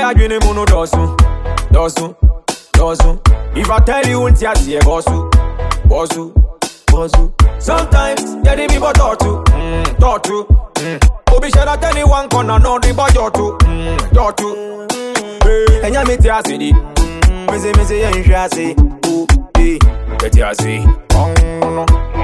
adwene mu no dɔɔso dɔɔso dɔɔso if i tell you nti aseɛ bɔɔso bɔɔso bɔɔso sometimes yɛde bi bɔ tɔɔto mm, tɔɔto mm. obi hyɛ da tɛni one corner na ɔde bɔ jɔɔto mm, jɔɔto Hey, ɛnyɛ me te ase di mese mese yɛnhwɛ ase o ee yɛte ase ɔno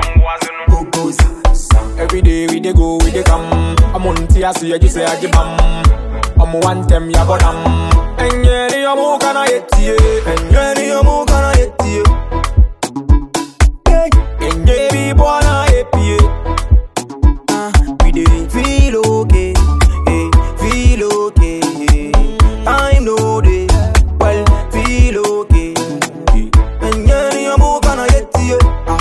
Every day we dey go, we dey come. I'm on tea, so you just say I give bam. I'm one them, ya go dam. And yeah, the amu kana yeti, and yeah, the amu kana yeti. And yeah, be born a happy. We dey feel okay, eh, feel okay. Time no dey, well, feel okay. And yeah, you move gonna get you.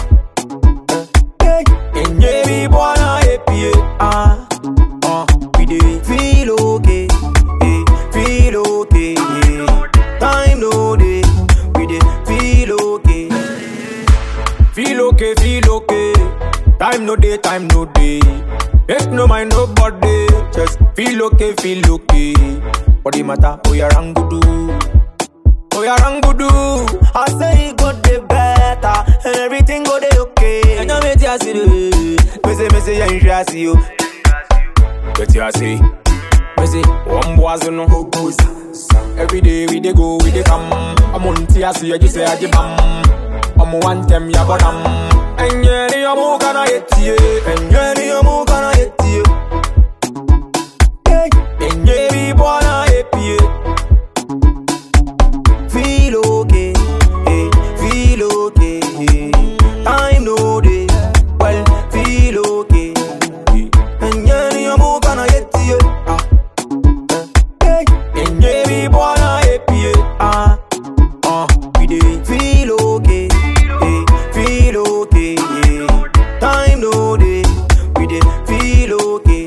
And yeah, be born a happy. Ah, Uh, we dey feel okay, eh, feel okay. Time no dey, we dey feel okay. feel okay, feel okay. Time no day, time no day. Make no mind nobody. Just feel okay, feel okay. Body matter, oh yeah, rangudu. Oh yeah, rangudu. I say it go dey better, and everything go dey okay. And I'm here to see the Me say, me say, you ain't sure see you. Get your say. Me say, one boys no go go. Every day we dey go, we dey come. I'm on tea, so you just say I give bam. I'm one them, ya go dam. And yeah, the amu kana yeti, and yeah, the amu kana yeti. And yeah, we born a happy. Feel okay, eh, feel okay. Time no dey, well, feel okay. And yeah, you move gonna get you. And yeah, we born a happy. Ah, Uh, we dey feel okay, eh, feel okay. Time no dey, we dey feel okay.